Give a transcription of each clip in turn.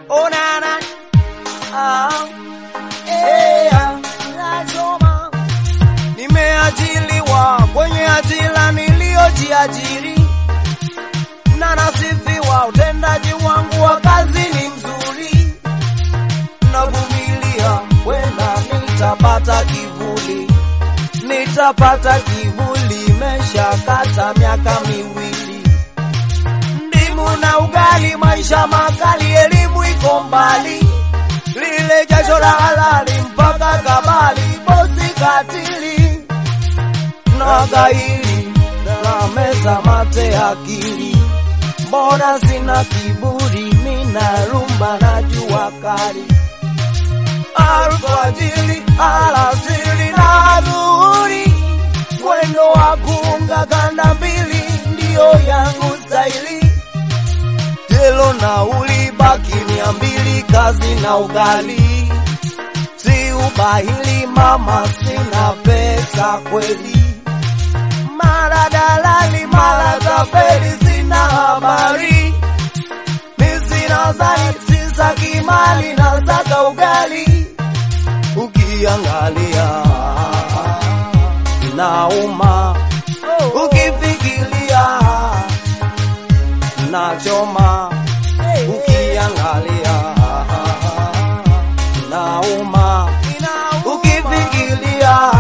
onana ah, eh, ah, nachoma. Nimeajiliwa kwenye ajira niliyojiajiri na nasifiwa, utendaji wangu wa kazi ni mzuri, navumilia, wenda nitapata kivuli, nitapata kivuli, imeshakata miaka miwili, ndimu na ugali, maisha makali, elimu iko mbali, lile jasho la halali mpaka kabali, bosi katili na gairi na meza mate akili mbona sina kiburi, mina rumba na jua kali, alfajiri, alasiri na dhuhuri, mwendo wa kuunga kanda mbili ndiyo yangu staili, jelo nauli baki mia mbili, kazi na ugali, si ubahili mama, sina pesa kweli mara dalali mara tapeli, sina habari, mi sina zani, sisaki mali na saka ugali, ukiangalia nauma, ukifikiria nachoma, ukiangalia nauma, ukifikiria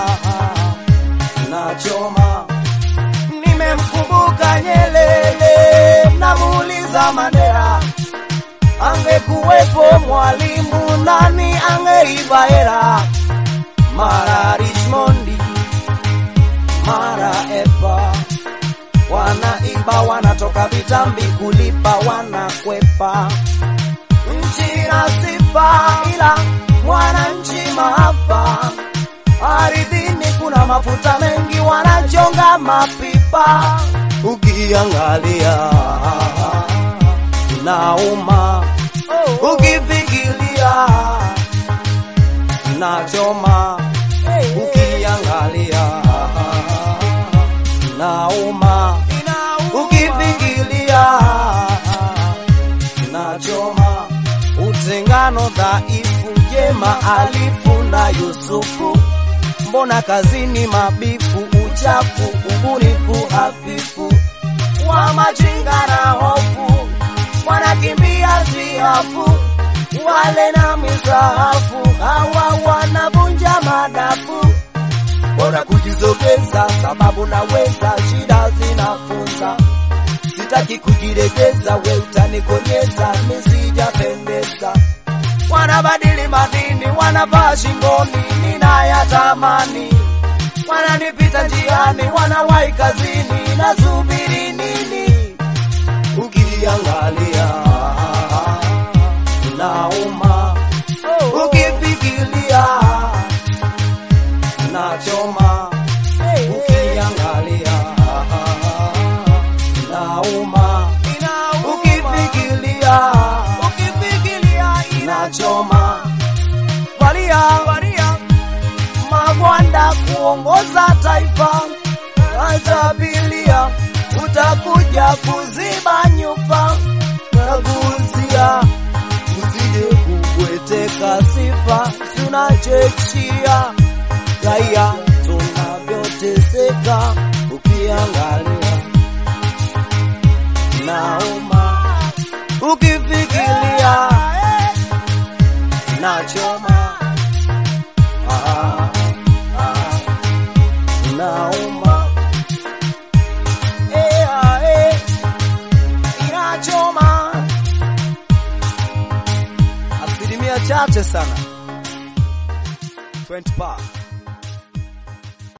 nachoma. Nimemkumbuka Nyerere, namuuliza Mandela, angekuwepo mwalimu nani angeiba hela? Mara Richmondi, mara Epa, wanaiba wanatoka vitambi kulipa, wanakwepa. Nchi na sifa, ila mwananchi maafa ardhini kuna mafuta mengi, wanachonga mapipa. Ukiangalia nauma, ukifikiria nachoma. Ukiangalia nauma, ukifikiria nachoma. Utengano dhaifu, jema alifu na Yusufu mbona kazini mabifu, uchafu, ubunifu hafifu, wa majinga na hofu, wanakimbia siafu, wale na misahafu, hawa wanavunja madafu, bora kujizogeza, sababu naweza, shida zinafunza, sitaki kujiregeza, we utanikonyeza, nisijapendeza wanabadili madini, wanavaa shingoni, ninayatamani. Wananipita njiani, wanawahi kazini, nasubiri nini? Ukiangalia nauma, ukifikiria nachoma. Ukiangalia nauma, ukifikiria inachoma. Valia, valia magwanda kuongoza taifa, atabilia utakuja kuziba nyufa, nagusia usije kubweteka sifa, tunachechia raia tunavyoteseka, ukiangalia nauma, ukifikiria nachoma ah, ah, nauma eh, ah, eh, inachoma asilimia chache sana 20 pa